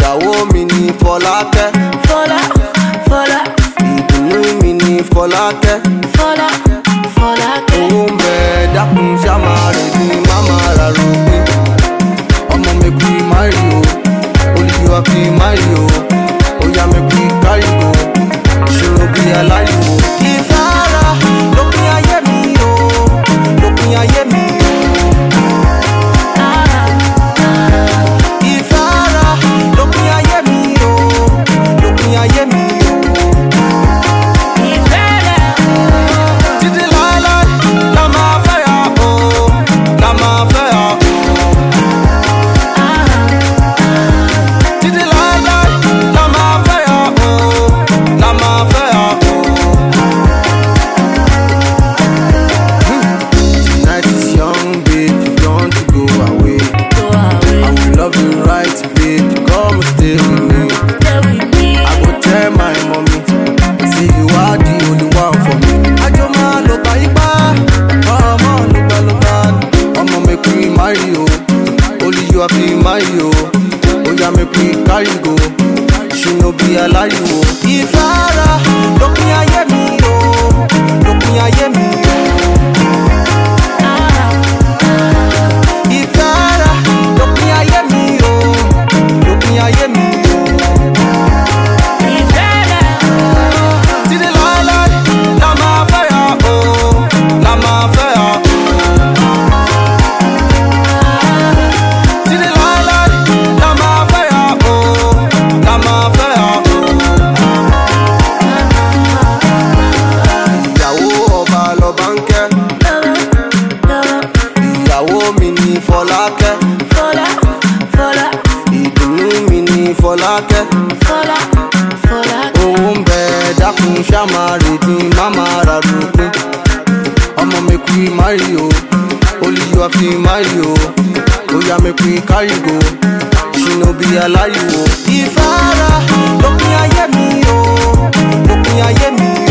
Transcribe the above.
ìyàwó mi ní fọlákẹ́ Fọlá, Fọlá, ìdùnnú mi ní fọlákẹ́ Fọlá, Fọlákẹ́. owó ń bẹ dákun ṣáma rẹ̀ ní máma ra rògbé ọmọ mi kú márì o olùyíwá fi márì o óyá mi kú kárì o ìṣòro bí aláriwo. ìfẹ́ ara lópin ayé mi o lópin ayé mi o. ìfẹ́ ara lópin ayé mi o lópin ayé mi o. Ìfẹ́ rẹ̀ títí láéláé la máa fẹ́ yà o la máa fẹ́ yà o. títí láéláé la máa fẹ́ yà o la máa fẹ́ yà o. Tonight is young, babe. You want to go away. tó àwẹ̀ I will love you right, babe. Come stay with me. tẹ̀wé bí. I go tell my mommy, say you are the only one for me. Àjọ máa lọ bá ipá, ọmọ ló gbà ló gbà. Ọmọ mi kú marry o, only you have been marry o. Oya mi kú carry go, she no be aláriwo. Ìfẹ́ ara lópin ayé mi o, lópin ayé mi o. Ìfẹ́ ara lópin ayé mi o, lópin ayé mi o. Ìfẹ́ rẹ̀ Títí láéláé la máa fẹ́ yà o, la máa fẹ́ yà o. Títí láéláé la máa fẹ́ yà o, la máa fẹ́ yà o. Ìyàwó ọba lọba ń kẹ́, lọ́wọ́ lọ́wọ́. ìyàwó mi ní Fọlákẹ́, Fọlá, Fọlá, ìdùnnú mi ní Fọlákẹ́. Fọlá, Fọlákẹ́. owó ń bẹ dákun ṣáma rèdí máma ra dùnkún ọmọ mi kú márì o olùyọ fi márì o óyá mi kú kárìgò ṣìnà bí aláriwo. ìfẹ́ ara lópin ayé mi o lópin ayé mi